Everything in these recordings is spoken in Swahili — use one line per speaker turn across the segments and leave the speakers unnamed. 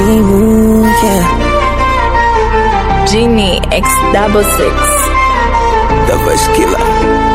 simu yeah.
Genie X double six.
The Voice Killer.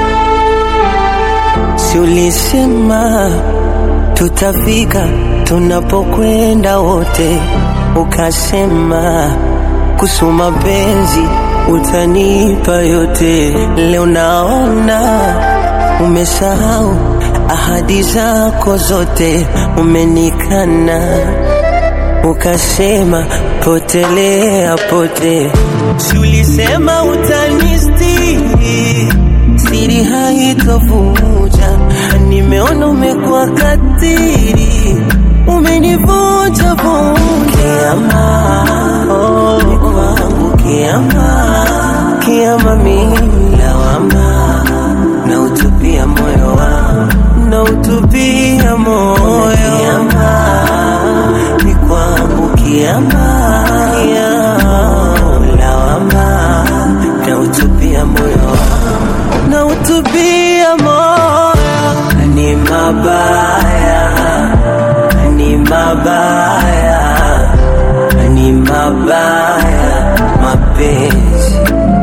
Si ulisema tutafika tunapokwenda wote, ukasema kusoma penzi utanipa yote. Leo naona umesahau ahadi zako zote, umenikana ukasema potelea pote. Si ulisema utanistiri, siri haitovuja. Nimeona umekuwa katiri, umenivunja vunja. Kiama, oh, ni kwangu kiama, kiama mimi lawama, na utupia moyo wangu, na utupia moyo kiama, ni kwangu kiama, kiama, lawama, na utupia moyo wangu, na utupia moyo ni mabaya, ni mabaya, ni mabaya mapenzi,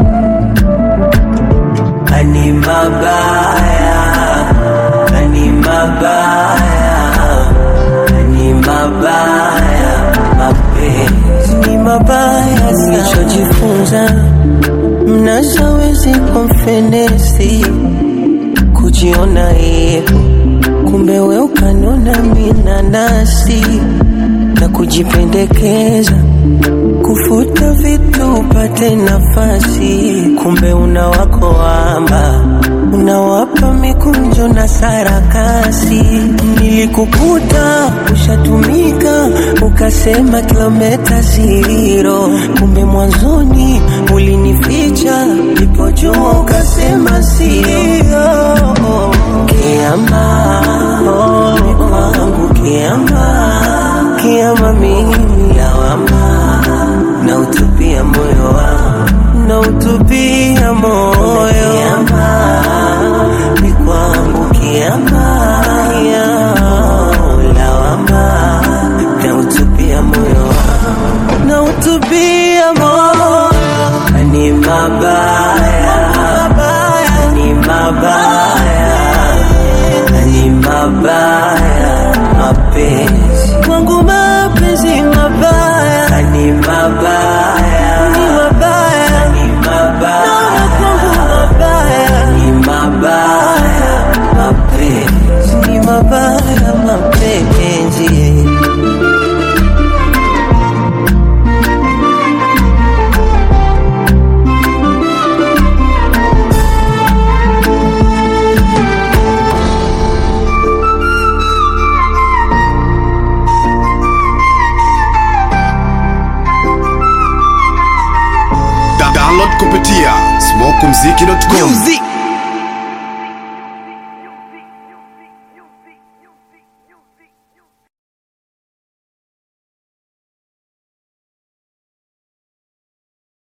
ni mabaya, ni mabaya, ni mabaya mapenzi, ni mabaya. Nilichojifunza mnashawezi konfenesi kujiona hivyo, kumbe we ukanona minanasi na kujipendekeza kufuta vitu upate nafasi, kumbe una wako wamba unawapa mikunjo na sarakasi. Nilikukuta ushatumika ukasema kilometa zero, kumbe mwanzoni ulinificha, nipojua ukasema sio. Kiama oh, ni kwangu kiama, kiama mimi lawama, na utupia moyo wangu, na utupia moyo kiama, ni kwangu kiama, kiama, lawama, na utupia moyo wangu, na utupia moyo ni mabaya, ni mabaya, ni mabaya mapenzi kwangu, mapenzi mabaya, ni mabaya, ni mabaya, ni mabaya kwangu, mabaya, ni mabaya mapenzi, ni mabaya mapenzi.
Da- download kupitia smokumziki.com
Music.